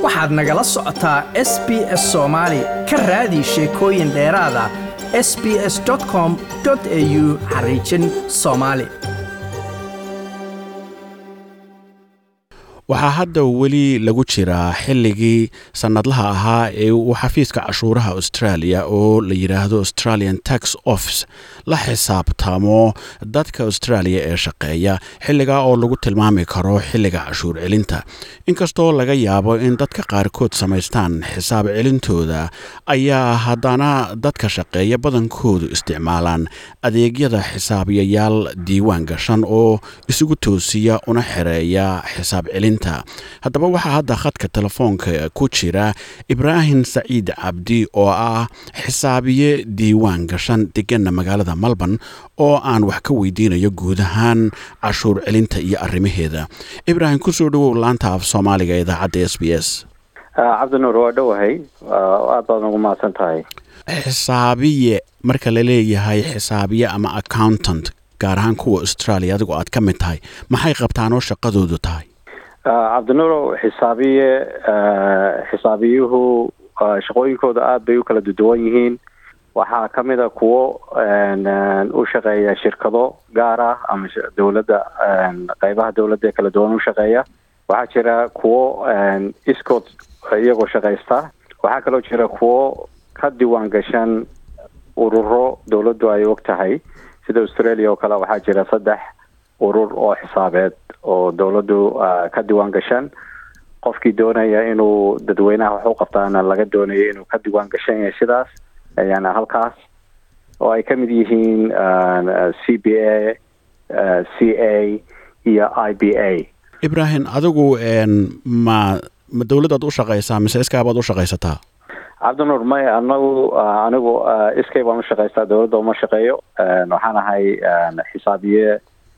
waxaad nagala socotaa s b s soomaali ka raadi sheekooyin dheeraada s b s com au xariijin soomaali waxaa hadda weli lagu jiraa xilligii sannadlaha ahaa ee uu xafiiska cashuuraha australia oo la yidhaahdo australian tax office la xisaabtamo dadka australia ee shaqeeya xilligaa oo lagu tilmaami karo xilliga cashuur celinta inkastoo laga yaabo in dadka qaarkood samaystaan xisaab celintooda ayaa haddana dadka shaqeeya badankoodu isticmaalaan adeegyada xisaabiyayaal diiwaan gashan oo isugu toosiya una xereeya xisaab celin haddaba waxaa hadda khadka telefoonka ku jira ibraahim saciid cabdi oo ah xisaabiye diiwaan gashan deganna magaalada melbourne oo aan wax ka weydiinayo guud ahaan cashuur celinta iyo arrimaheeda ibraahim kusoo dhawow laanta af soomaaliga idaacadda s b s cabdinuur waa dhowahay aad baad ugu mahadsan tahay xisaabiye marka la leeyahay xisaabiye ama accountant gaar ahaan kuwa australia adigoo aad ka mid tahay maxay qabtaan oo shaqadoodu tahay cabdinuurow xisaabiye xisaabiyuhu shaqooyinkooda aada bay u kala duwan yihiin waxaa ka mid a kuwo u shaqeeya shirkado gaar ah ama dowladda qeybaha dowladda ee kala duwan u shaqeeya waxaa jira kuwo iskood iyagoo shaqaysta waxaa kaloo jira kuwo ka diiwaan gashan ururo dowladdu ay og tahay sida australia oo kale waxaa jira saddex urur oo xisaabeed oo dowladdu ka diiwaan gashan qofkii doonaya inuu dadweynaha wax u qabtaana laga doonayo inuu ka diiwaan gashan yahay sidaas yani halkaas oo ay ka mid yihiin c b a c a iyo i b a ibraahim adigu ma ma dowladdaad u shaqaysaa mise iskaabaad u shaqaysataa cabdinuur may anagu anigu iskay baan u shaqaystaa dowladda uma shaqeeyo waxaan ahay xisaabiye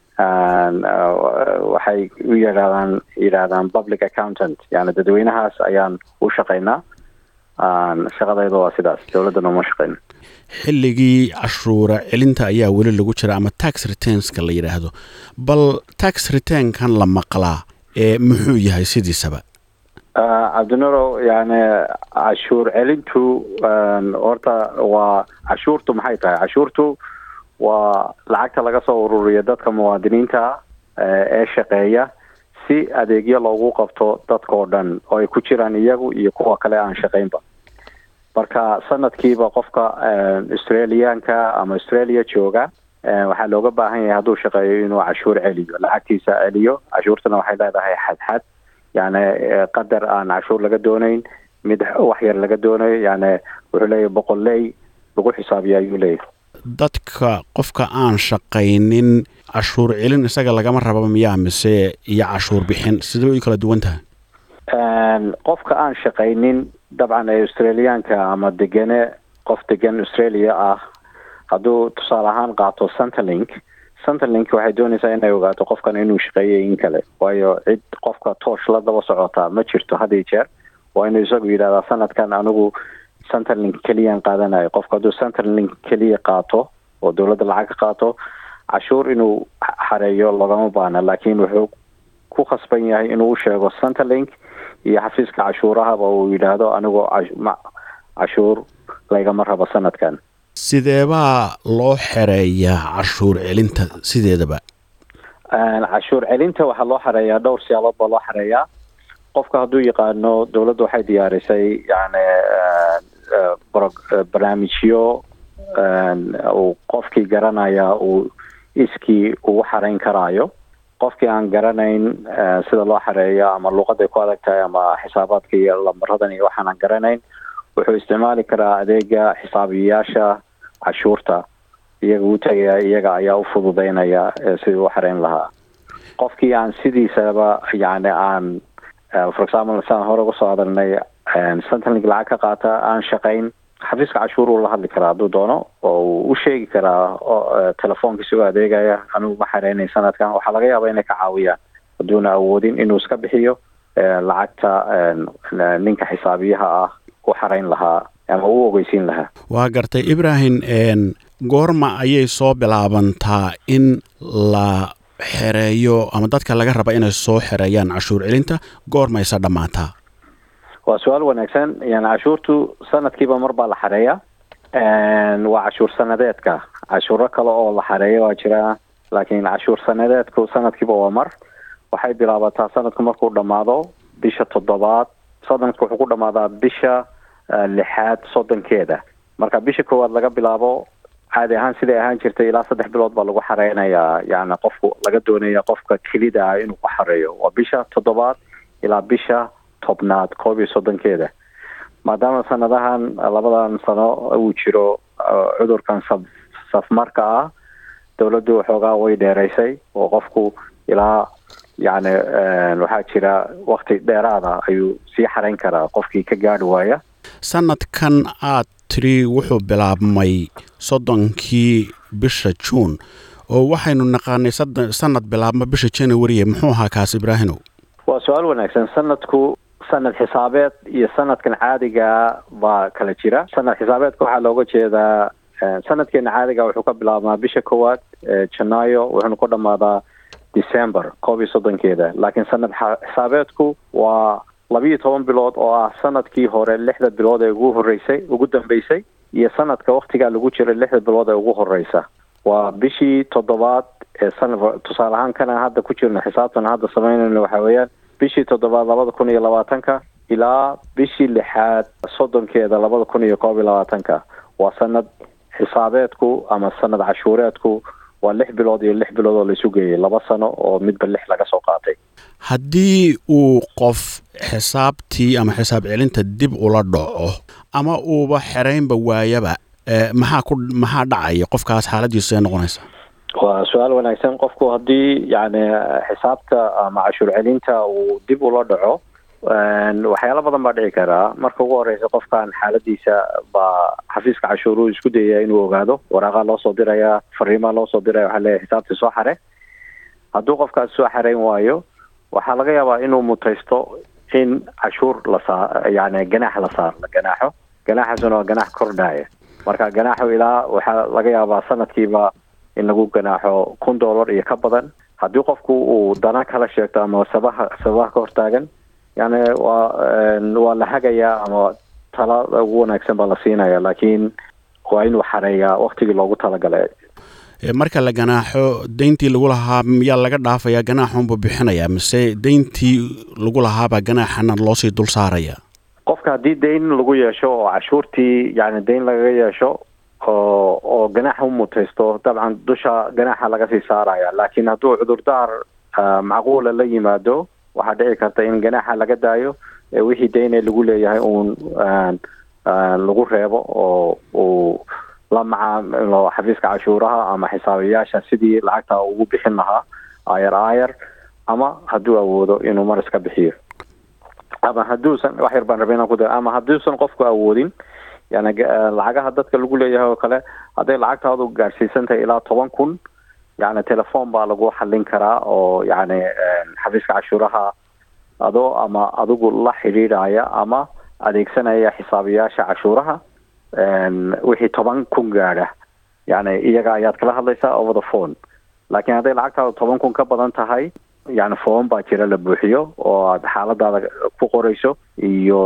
waxay u yidhahdaan yidhaahdaan public accountant yani dadweynahaas ayaan u shaqaynaa shaqadayda waa sidaas dowladdana uma shaqeyno xilligii cashuura celinta ayaa weli lagu jira ama tax returnska la yidhaahdo bal tax returnkan la maqlaa ee muxuu yahay sidiisaba cabdinuurow yani cashuur celintu horta waa cashuurtu maxay tahay cashuurtu waa lacagta laga soo ururiyo dadka muwaadiniinta ee shaqeeya si adeegyo loogu qabto dadkao dhan oo ay ku jiraan iyagu iyo kuwa kale aan shaqaynba marka sanadkiiba qofka australiaanka ama australia jooga waxaa looga baahan yahay hadduu shaqeeyo inuu cashuur celiyo lacagtiisa celiyo cashuurtana waxay leedahay xadxad yani qadar aan cashuur laga doonayn mid wax yar laga doonayo yani wuxuu leeyahy boqolley lagu xisaabiya ayuu leeyahy dadka qofka aan shaqaynin cashuur celin isaga lagama raba miyaa mise iyo cashuur bixin sidee way kala duwan tahay qofka aan shaqaynin dabcan ee australiaanka ama degane qof degan australia ah hadduu tusaale ahaan qaato centerlink centerlink waxay doonaysaa inay ogaato qofkan inuu shaqeeyay in kale waayo cid qofka toosh la daba socotaa ma jirto had iyo jeer waa inuu isagu yidhahdaa sanadkan anigu centerlink keliyaan qaadanayo qofka hadduu centerlink keliya qaato oo dowladda lacag ka qaato cashuur inuu xareeyo logama baana laakiin wuxuu ku khasban yahay inuu u sheego centerlink iyo xafiiska cashuurahaba uu yidhaahdo anigoo cashuur laygama rabo sanadkan sideebaa loo xereeyaa cashuur celinta sideedaba cashuur celinta waxaa loo xareeyaa dhowr siyaabood baa loo xareeyaa qofka hadduu yaqaano dowladda waxay diyaarisay yani barnaamijyo uu qofkii garanaya uu iskii ugu xarayn karaayo qofkii aan garanayn sida loo xareeyo ama luuqaday ku adag tahay ama xisaabaadka iyo lambaradan iyo waxaan aan garanayn wuxuu isticmaali karaa adeega xisaabiyayaasha cashuurta iyaga u tagaya iyaga ayaa u fududeynaya sidii u xareyn lahaa qofkii aan sidiisaba yani aan for example saan hore uga soo hadalnay centerlink lacag ka qaata aan shaqayn xafiiska cashuur uu la hadli karaa hadduu doono oo uu u sheegi karaa telefoonkiisa u adeegaya anigu ma xareynay sanadkan waxaa laga yaabaa inay ka caawiyaan hadduuna awoodin inuu iska bixiyo lacagta ninka xisaabiyaha ah u xarayn lahaa ama u ogeysiin lahaa waa gartay ibraahim goorma ayay soo bilaabantaa in la xereeyo ama dadka laga raba inay soo xereeyaan cashuur celinta goormayse dhammaataa waa su-aal wanaagsan yani cashuurtu sanadkiiba mar baa la xareeya waa cashuur sanadeedka cashuuro kale oo la xareeya waa jira laakiin cashuur sanadeedku sanadkiiba waa mar waxay bilaabataa sanadku markuu dhamaado bisha toddobaad sanadku wuxuu ku dhamaadaa bisha lixaad soddonkeeda marka bisha koowaad laga bilaabo caadi ahaan siday ahaan jirtay ilaa saddex bilood baa lagu xareynayaa yani qofku laga doonaya qofka kelida ah inuu ku xareeyo waa bisha toddobaad ilaa bisha tobnaad koob iyo soddonkeeda maadaama sanadahan labadan sano uu jiro cudurkan saf safmarka ah dawladdu waxoogaa way dheeraysay oo qofku ilaa yani waxaa jira wakti dheeraada ayuu sii xarayn karaa qofkii ka gaadhi waaya sanadkan aad tiri wuxuu bilaabmay soddonkii bisha juun oo waxaynu naqaanay sanad bilaabma bisha january muxuu ahaa kaas ibraahimow waa su-aal wanaagsan sanadku sanad xisaabeed iyo sanadkan caadiga baa kala jira sanad xisaabeedka waxaa looga jeedaa sanadkeena caadiga wuxuu ka bilaabmaa bisha koowaad janaayo wuxuuna ku dhamaadaa december koob iyo soddonkeeda laakiin sanad xisaabeedku waa labiiyo toban bilood oo ah sanadkii hore lixda bilood ee ugu horeysay ugu dambeysay iyo sanadka waktigaa lagu jiray lixda bilood ee ugu horeysa waa bishii toddobaad ee sanad tusaale ahaan kana hadda ku jirno xisaabtan hadda samaynayno waxaa weeyaan bishii toddobaad labada kun iyo labaatanka ilaa bishii lixaad soddonkeeda labada kun iyo koob iyo labaatanka waa sanad xisaabeedku ama sanad cashuureedku waa lix bilood iyo lix bilood oo laisu geeyay laba sano oo midba lix laga soo qaatay haddii uu qof xisaabtii ama xisaab celinta dib ula dhaco ama uuba xeraynba waayaba maxaa ku maxaa dhacaya qofkaas xaaladiisu ee noqonaysa waa su-aal wanaagsan qofku haddii yani xisaabta ama cashuur celinta uu dib ula dhaco waxyaalo badan baa dhici karaa marka ugu horeysa qofkan xaaladiisa baa xafiiska cashuuruhu isku dayaya inuu ogaado waraaqaa loo soo diraya fariimaa loo soo diraya waxaa leeyahy xisaabtii soo xare hadduu qofkaas soo xareyn waayo waxaa laga yaabaa inuu mutaysto in cashuur la saa yani ganaax la saar la ganaaxo ganaaxaasuna waa ganaax kordhaya marka ganaaxu ilaa waxaa laga yaabaa sanadkiiba in lagu ganaaxo kun dollar iyo ka badan haddii qofku uu dana kala sheegto ama sabaha sabaha ka hortaagan yani waa waa la hagayaa ama tala ugu wanaagsan baa la siinaya laakiin waa inuu xareeyaa waktigii loogu talagalay marka la ganaaxo deyntii lagu lahaa miyaa laga dhaafayaa ganaaxunbuu bixinayaa mise deyntii lagu lahaabaa ganaaxana loosii dul saaraya qofka haddii deyn lagu yeesho oo cashuurtii yani deyn lagaga yeesho oo oo ganaax u mutaysto dabcan dusha ganaaxa laga sii saaraya laakiin hadduu cudurdaar macquula la yimaado waxaa dhici karta in ganaaxa laga daayo wixii deyne lagu leeyahay uun lagu reebo oo uu la macaamilo xafiiska cashuuraha ama xisaabiyaasha sidii lacagta ugu bixin lahaa ayar ayar ama hadduu awoodo inuu mar iska bixiyo ama hadduusan wax yar baan rabay inaan ku da ama hadduusan qofku awoodin yani lacagaha dadka lagu leeyahay oo kale hadday lacagtaadu gaadhsiisan tahay ilaa toban kun yani telefoon baa lagu xallin karaa oo yani xafiiska cashuuraha adoo ama adigu la xidhiidhaya ama adeegsanaya xisaabiyaasha cashuuraha wixii toban kun gaadha yani iyaga ayaad kala hadlaysaa over the phone laakiin hadday lacagtaadu toban kun ka badan tahay yani foon baa jira la buuxiyo oo aad xaaladaada ku qorayso iyo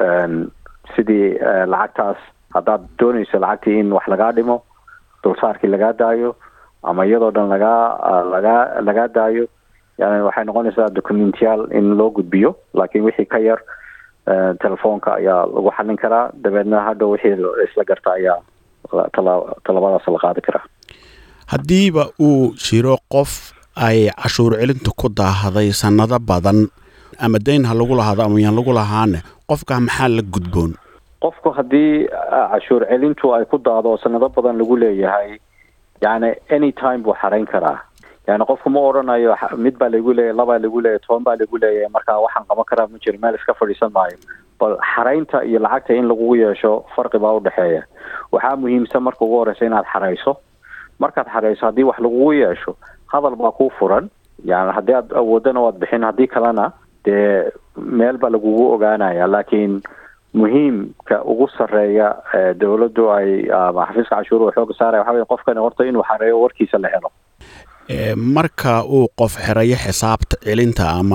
sidii lacagtaas haddaad doonayso lacagtii in wax lagaa dhimo dulsaarkii lagaa daayo ama iyadoo dhan lagaa lagaa lagaa daayo yani waxay noqonaysaa documentiyaal in loo gudbiyo laakiin wixii ka yar telefoonka ayaa lagu xallin karaa dabeedna hadhow wixii isla garta ayaa talabadaas la qaadi karaa haddiiba uu jiro qof ay cashuur celintu ku daahday sannado badan ama deyn ha lagu lahaado ama yaan lagu lahaane qofkaa maxaa la gudboon qofku haddii cashuur celintu ay ku daado sanado badan lagu leeyahay yani any time buu xarayn karaa yani qofku ma odhanayo mid baa lagu leeyahy labaa lagu leeyahy toban baa lagu leeyahay marka waxaan qaban karaa ma jiro meel iska fadhiisan maayo bal xaraynta iyo lacagta in lagugu yeesho farqi baa udhexeeya waxaa muhiimsan marka ugu horeysa inaad xarayso markaad xarayso haddii wax lagugu yeesho hadal baa kuu furan yani haddii aad awoodana waad bixin haddii kalena dee meel baa lagugu ogaanaya laakiin muhiimka ugu sarreeya dawladdu ay ama xafiiska cashuuruhu xooga saaraya waxa wey qofkani horta inuu xareeyo warkiisa la helo marka uu qof xerayo xisaabta celinta ama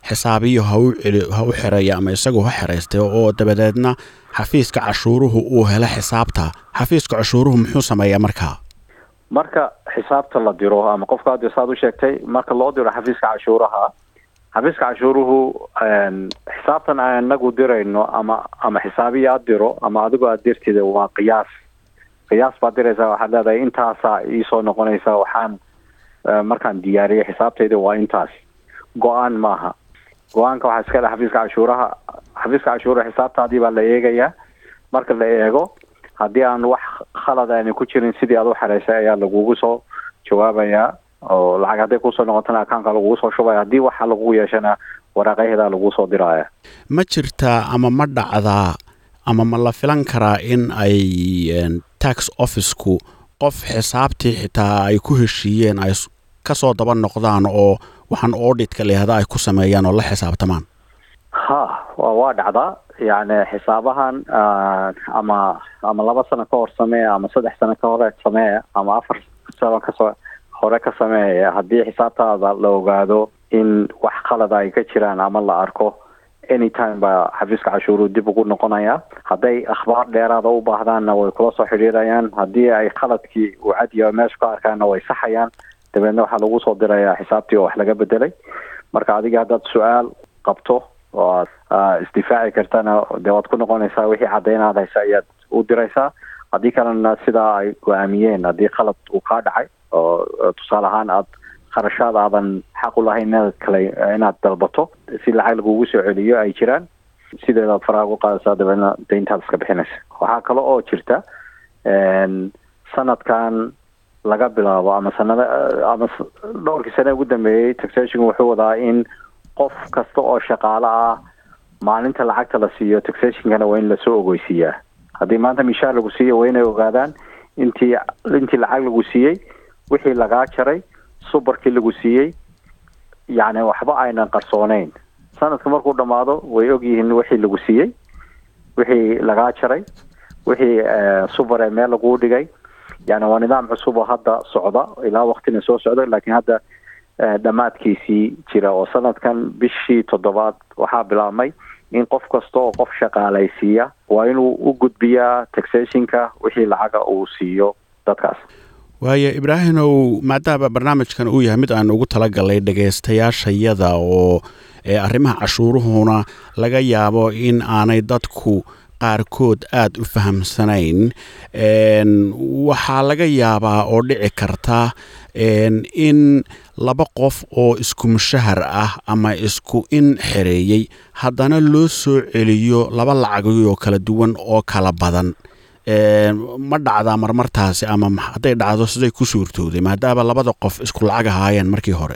xisaabiyo ha u celi ha u xereeya ama isagu ha xeraystay oo dabadeedna xafiiska cashuuruhu uu helo xisaabta xafiiska cashuuruhu muxuu sameeyaa markaa marka xisaabta la diro ama qofka hadda saad u sheegtay marka loo diro xafiiska cashuuraha xafiiska cashuuruhu xisaabtan aan inagu dirayno ama ama xisaabiya aad diro ama adigo aad dirtida waa qiyaas qiyaas baad diraysaa waxaad leedahay intaasaa iisoo noqonaysa waxaan markaan diyaariyay xisaabtayda waa intaas go-aan maaha go-aanka waxaa iska leh xafiiska cashuuraha xafiiska cashuuraha xisaabtaadii baa la eegayaa marka la eego haddii aan wax khalad aani ku jirin sidii aad u xereysay ayaa lagugu soo jawaabayaa oo lacag hadday kusoo noqotana akaunka lagugu soo shubaya haddii waxa lagu yeeshana waraaqaheeda lagu soo diraya ma jirtaa ama ma dhacdaa ama ma la filan karaa in ay tax officeku qof xisaabtii xitaa ay ku heshiiyeen ay kasoo daba noqdaan oo waxaan auditka layihahda ay ku sameeyaan oo la xisaabtamaan ha waa dhacdaa yani xisaabahan ama ama laba sano ka hor sameeya ama saddex sano ka hore sameeya ama afar sano kasoo hore ka sameeya haddii xisaabtaada la ogaado in wax khalada ay ka jiraan ama la arko anytime baa xafiiska cashuuruhu dib ugu noqonaya hadday akhbaar dheeraada u baahdaanna way kula soo xidhiirayaan haddii ay khaladkii uu cadiya meesha ka arkaanna way saxayaan dabeedna waxaa lagu soo dirayaa xisaabtii oo wax laga bedelay marka adiga haddaad su-aal qabto oo aad isdifaaci kartana dee waad ku noqonaysaa wixii cadeynaad haysa ayaad u diraysaa haddii kalena sidaa ay go-aamiyeen haddii khalad uu kaa dhacay oo tusaale ahaan aad kharashaad aadan xaq u lahayn inaad kale inaad dalbato si lacag lagugu soo celiyo ay jiraan sideedaad faraha ugu qaadaysaa dabeedna dayntaad iska bixinaysa waxaa kale oo jirta sanadkan laga bilaabo ama sanada ama dhowrkii sane ugu dambeeyey taxation wuxuu wadaa in qof kasta oo shaqaale ah maalinta lacagta la siiyo taxationkana waa in lasoo ogeysiiyaa haddii maanta mishaar lagu siiyo waa inay ogaadaan intii intii lacag lagu siiyey wixii lagaa jaray subarkii lagu siiyey yacni waxba aynan qarsooneyn sanadka markuu dhammaado way ogyihiin wixii lagu siiyey wixii lagaa jaray wixii subar ee meel laguu dhigay yani waa nidaam cusub oo hadda socda ilaa waktina soo socda laakiin hadda dhammaadkiisii jira oo sanadkan bishii toddobaad waxaa bilaabmay in qof kasta oo qof shaqaalaysiiya waa inuu u gudbiyaa taxationka wixii lacaga uu siiyo dadkaas waayo ibraahimow maadaama barnaamijkan uu yahay mid aan ugu talagalay dhegaystayaashayada oo arrimaha cashuuruhuna laga yaabo in aanay dadku qaarkood aada u fahamsanayn waxaa laga yaabaa oo dhici karta in laba qof oo isku mushahar ah ama isku in xereeyey haddana loo soo celiyo laba lacagoo kala duwan oo kala badan ma dhacdaa marmartaasi ama hadday dhacdo siday ku suurtooday maadaama labada qof isku lacag ahaayeen markii hore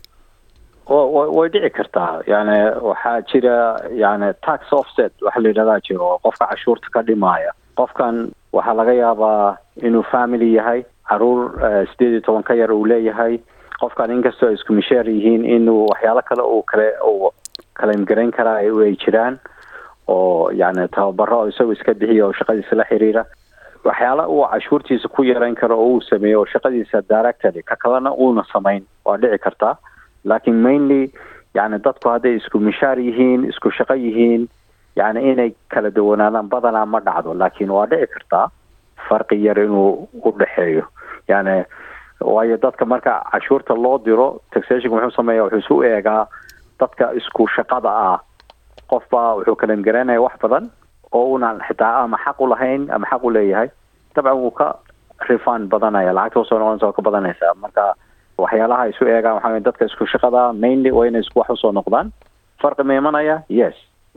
way dhici kartaa yani waxaa jira yani tax offset waxa la yidhahdaa jiro oo qofka cashuurta ka dhimaaya qofkan waxaa laga yaabaa inuu family yahay caruur sideed iyo toban ka yar uu leeyahay qofkan inkastoo ay isku misheer yihiin inuu waxyaalo kale uu kale uu kalaimgarayn karaa ay jiraan oo yani tababaro isagoo iska bixiya oo shaqadiisa la xiriira waxyaala uu cashuurtiisa ku yarayn karo oo uu sameeyo oo shaqadiisa directly ka kalena uuna samayn waa dhici kartaa laakiin mainly yani dadku hadday isku mishaar yihiin isku shaqo yihiin yani inay kala duwanaadaan badanaa ma dhacdo laakiin waa dhici kartaa farqi yar inuu u dhexeeyo yani waayo dadka marka cashuurta loo diro taxationka muxuu sameeya wuxuu isu eegaa dadka isku shaqada ah qofbaa wuxuu kalimgaraynaya wax badan oo unan xitaa ama xaq u lahayn ama xaq u leeyahay dabcan wuu ka refund badanaya lacagta usoo noqonaysa oo ka badanaysa marka waxyaalaha isu eegaan waxaa dadka isku shaqada mainly waa inay isku wax usoo noqdaan farqi ma imanaya yes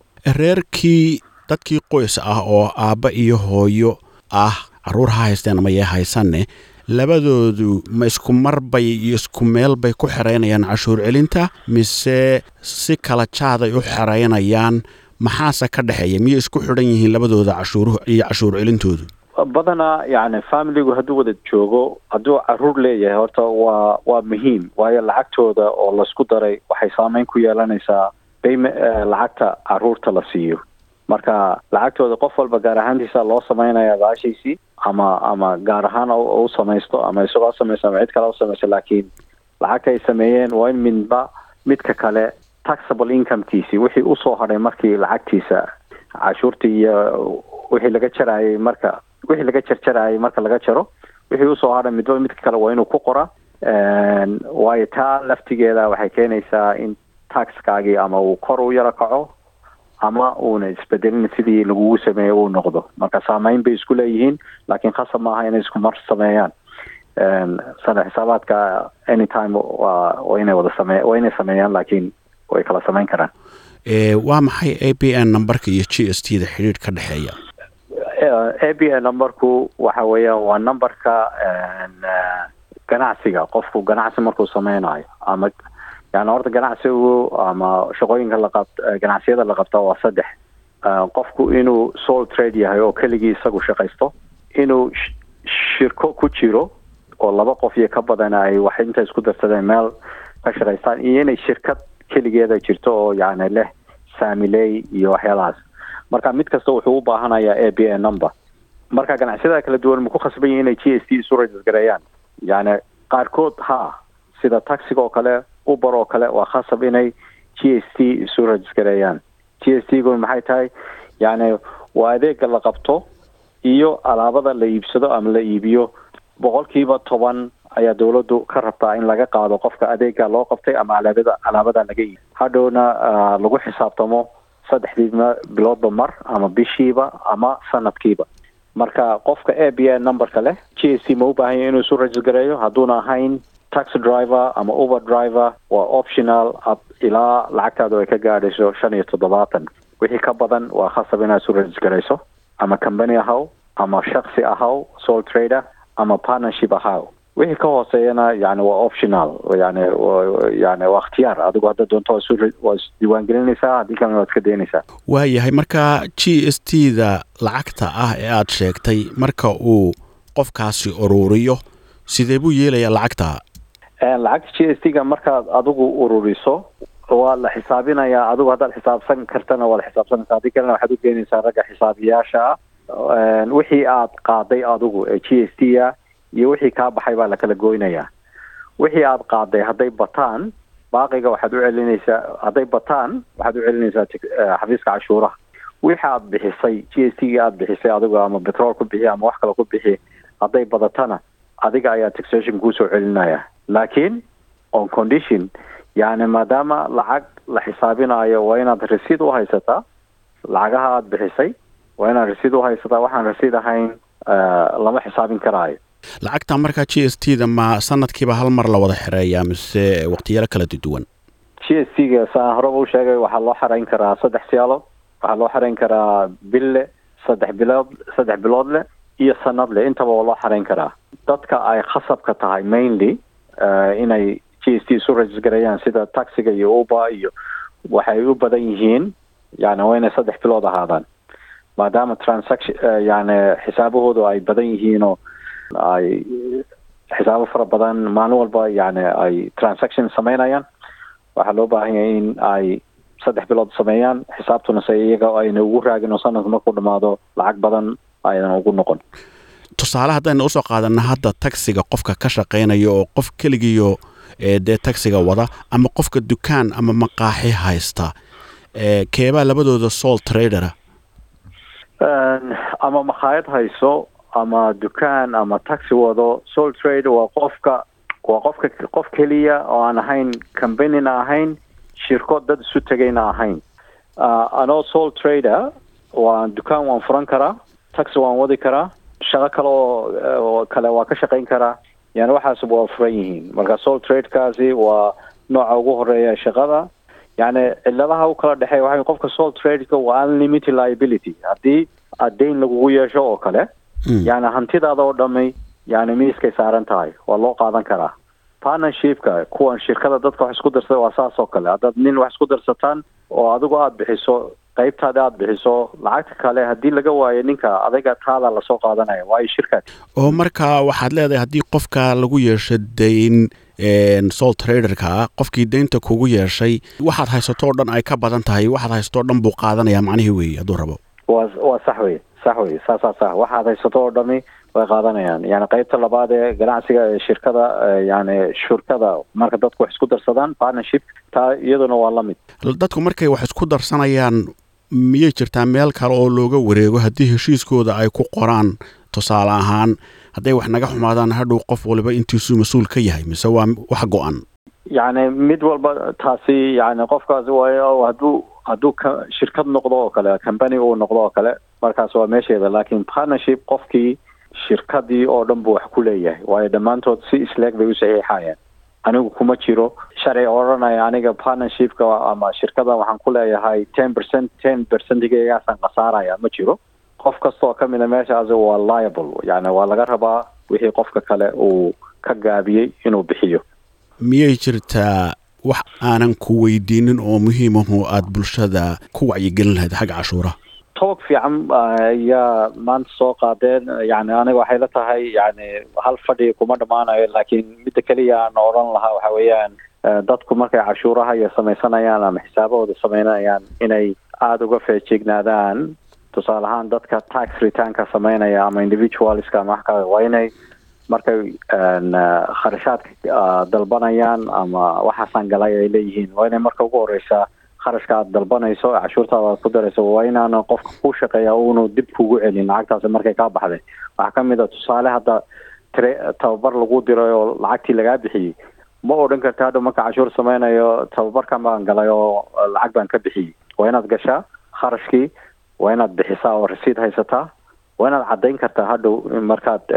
reerkii dadkii qoys ah oo aabba iyo hooyo ah caruur ha haysteen ama yee haysanne labadoodu ma isku mar bay iyo isku meel bay ku xeraynayaan cashuur celinta mise si kala jaaday u xeraynayaan maxaase ka dhexeeya miyay isku xidhan yihiin labadooda cashuuruhu iyo cashuur celintoodu badanaa yani familigu hadduu wada joogo hadduu caruur leeyahay horta waa waa muhiim waayo lacagtooda oo laisku daray waxay saameyn ku yeelanaysaa bayme lacagta caruurta la siiyo marka lacagtooda qof walba gaar ahaantiisa loo sameynaya baashiisii ama ama gaar ahaan u samaysto ama isagoo samaysto ama cid kale u samaysto laakiin lacagta ay sameeyeen waa in midba midka kale taxable incomekiisii wixii usoo hadhay markii lacagtiisa cashuurtii iyo wixii laga jarayay marka wixii laga jarjarayay marka laga jaro wixii usoo hadhay midba midka kale waa inuu ku qora waayo taa laftigeeda waxay keenaysaa in taxkaagii ama uu kor u yaro kaco ama uuna isbedelin sidii lagugu sameeyey uu noqdo marka saameyn bay isku leeyihiin laakiin khasab maaha inay isku mar sameeyaan sana xisaabaadka anytime waa waa inay wada same waa inay sameeyaan laakiin way kala sameyn karaan waa maxay a b n numberka iyo g s t da xidhiidh ka dhexeeya a b n numberku waxa weeyaan waa numberka ganacsiga qofku ganacsi markuu sameynayo ama yani horta ganacsigu ama shaqooyinka laqab ganacsiyada la qabta waa saddex qofku inuu soul trade yahay oo keligii isagu shaqaysto inuu shirko ku jiro oo laba qof iyo ka badan ay wax inta isku darsadeen meel ka shaqaystaan iyo inay shirkad keligeeda jirto oo yani leh saamiley iyo waxyaalahaas marka mid kasta wuxuu u baahanayaa a b a number marka ganacsiyada kala duwan ma ku khasban yihin inay g s t isu rajisgareeyaan yani qaarkood ha sida taxiga oo kale uber oo kale waa khasab inay g s t isu rajisgareeyaan g s t gu maxay tahay yani waa adeega la qabto iyo alaabada la iibsado ama la iibiyo boqolkiiba toban ayaa dawladdu ka rabtaa in laga qaado qofka adeega loo qabtay ama alaabada alaabada laga iibi hadhowna lagu xisaabtamo saddexdii biloodba mar ama bishiiba ama sanadkiiba marka qofka a b a numberka leh g s t ma u baahanya inuu isu rajisgareeyo hadduuna ahayn taxi driver ama uber driver waa optional ab ilaa lacagtaadu ay ka gaadhayso shan iyo toddobaatan wixii ka badan waa khasab inaad isu rajisgarayso ama company ahaw ama shaksi ahaw soul trader ama partnership ahaw wixii ka hooseeyana yani waa optional yani yani waa ikhtiyaar adigu hadda doonto waa isdiiwaangelinaysaa haddii kalena waad iska daynaysaa waayahay marka g s t da lacagta ah ee aad sheegtay marka uu qofkaasi ururiyo sidee buu yeelayaa lacagta lacagta g s t ga markaad adigu ururiso waa la xisaabinayaa adigu haddaad xisaabsan kartana waa la xisaabsanaysa haddii kalena waxaad u keenaysaa ragga xisaabiyaasha ah wixii aad qaaday adigu ee g s t a iyo wixii kaa baxay baa lakala goynayaa wixii aad qaaday hadday bataan baaqiga waxaad u celinaysaa hadday bataan waxaad u celinaysaa xafiiska cashuuraha wixii aad bixisay g s t ga aad bixisay adigu ama betrol ku bixi ama wax kale ku bixi hadday badatana adiga ayaa taxation kuusoo celinaya laakiin on condition yani maadaama lacag la xisaabinayo waa inaad rasiid u haysataa lacagaha aad bixisay waa inaad rasiid u haysataa waxaan rasiid ahayn lama xisaabin karaayo lacagta markaa g s t da ma sanadkiiba hal mar la wada xireeyaa mise waqtiyalo kala duwan g s t ga saan horeba u sheegay waxaa loo xarayn karaa saddex siyaalood waxaa loo xarayn karaa bille saddex bilood saddex bilood leh iyo sanad leh intaba waa loo xarayn karaa dadka ay khasabka tahay mainly inay g s t isu rajisgareeyaan sida taxiga iyo uber iyo waxay u badan yihiin yani waa inay saddex bilood ahaadaan maadaama transaction yani xisaabahoodu ay badan yihiinoo ay xisaabo fara badan maalin walba yani ay transaction sameynayaan waxaa loo baahan yahay in ay saddex bilood sameeyaan xisaabtuna se iyaga ayna ugu raagin oo sanadka markuu dhamaado lacag badan aynan ugu noqon tusaale haddaynu usoo qaadana hadda taxiga qofka ka shaqaynaya oo qof keligiyo dee taxiga wada ama qofka dukaan ama maqaaxi haysta keebaa labadooda soul tradera ama makhaayad hayso ama dukaan ama taxi wado soul trade waa qofka waa qofka qof keliya oo aan ahayn combanina ahayn shirko dad isu tegayna ahayn anoo soul trader waan dukaan waan furan karaa taxi waan wadi karaa shaqo kale oo kale waa ka shaqayn karaa yani waxaas waa furan yihiin marka soul tradekaasi waa nooca ugu horeeya shaqada yani ciladaha u kala dhexeeya waxa qofka soul tradeka waa unlimited liability haddii adeyn lagugu yeesho oo kale yani hantidaada oo dhami yani miiskay saaran tahay waa loo qaadan karaa partnershipka kuwan shirkada dadka wax isku darsada waa saas oo kale haddaad nin wax isku darsataan oo adigu aada bixiso qaybtaada aada bixiso lacagta kale haddii laga waayo ninka adaga taada lasoo qaadanaya waayo shirkaad oo marka waxaad leedahay haddii qofka lagu yeesho dayn soul traderka qofkii daynta kugu yeeshay waxaad haysato o dhan ay ka badan tahay waxaad haysato o dhan buu qaadanaya macnihii weeye hadduu rabo wa waa sax wey sax wey saasaa sax waxaad haysato oo dhami way qaadanayaan yani qeybta labaad ee ganacsiga ee shirkada yani shurkada marka dadku wax isku darsadaan partnership taa iyaduna waa la mid dadku markay wax isku darsanayaan miyay jirtaa meel kale oo looga wareego haddii heshiiskooda ay ku qoraan tusaale ahaan hadday wax naga xumaadaan hadhow qof waliba intiisuu mas-uul ka yahay mise waa wax go-an yani mid walba taasi yani qofkaasi waayo hadduu hadduu ka shirkad noqdo oo kale company uu noqdo oo kale markaas waa meesheeda laakiin partnership qofkii shirkadii oo dhan buu wax ku leeyahay waayo dhammaantood si isleeg bay u saxiixayeen anigu kuma jiro sharci odhanaya aniga partnershipka ama shirkadan waxaan ku leeyahay ten percent ten percentigaasaan khasaaraya ma jiro qof kastoo ka mida meeshaasi waa liable yani waa laga rabaa wixii qofka kale uu ka gaabiyey inuu bixiyo miyay jirtaa wax aanan ku weydiinin oo muhiimahu aada bulshada ku wacyigelin lahayd xagga cashuuraha toog fiican ayaa maanta soo qaadeen yani aniga waxay la tahay yani hal fadhi kuma dhammaanayo laakiin midda keliya aan odhan lahaa waxa weeyaan dadku markay cashuuraha iyo samaysanayaan ama xisaabahooda sameynayaan inay aada uga feejignaadaan tusaale ahaan dadka tax returnka sameynaya ama individualska ama wax kale waa inay markay kharashaadka dalbanayaan ama waxaasaan galay ay leeyihiin waa inay marka ugu horeysaa kharashka aad dalbanayso ee cashuurtaada aad ku darayso waa inaana qofka ku shaqeeya uunu dib kugu celin lacagtaasi markay kaa baxday waxaa ka mid a tusaale hadda tre tababar lagu diray oo lacagtii lagaa bixiyey ma odhan karta hadha marka cashuur sameynayo tababarkan baan galay oo lacag baan ka bixiyey waa inaad gashaa kharashkii waa inaad bixisaa oo rasiid haysataa waa inaad caddayn kartaa hadhow markaad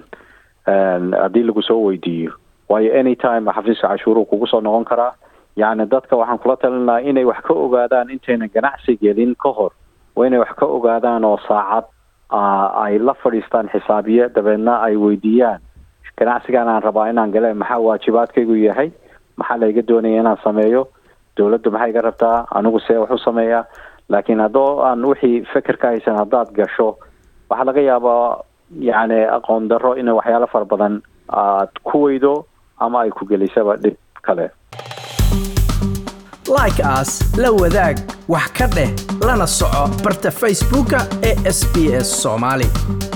haddii lagu soo weydiiyo waayo any time xafiiska cashuuruhu kugu soo noqon karaa yacni dadka waxaan kula talinaha inay wax ka ogaadaan intayna ganacsi gelin ka hor waa inay wax ka ogaadaan oo saacad ay la fadhiistaan xisaabiye dabeedna ay weydiiyaan ganacsigan aan rabaa inaan gale maxaa waajibaadkaygu yahay maxaa layga doonaya inaan sameeyo dowladdu maxay iga rabtaa anigu see wax u sameeyaa laakiin haddoo aan wixii feker ka haysan haddaad gasho waxaa laga yaabaa yacni aqoon darro inay waxyaalo fara badan aad ku weydo ama ay ku gelisaba dhib kale like as la wadaag wax ka dheh lana soco barta facebooka ee sb s soomaali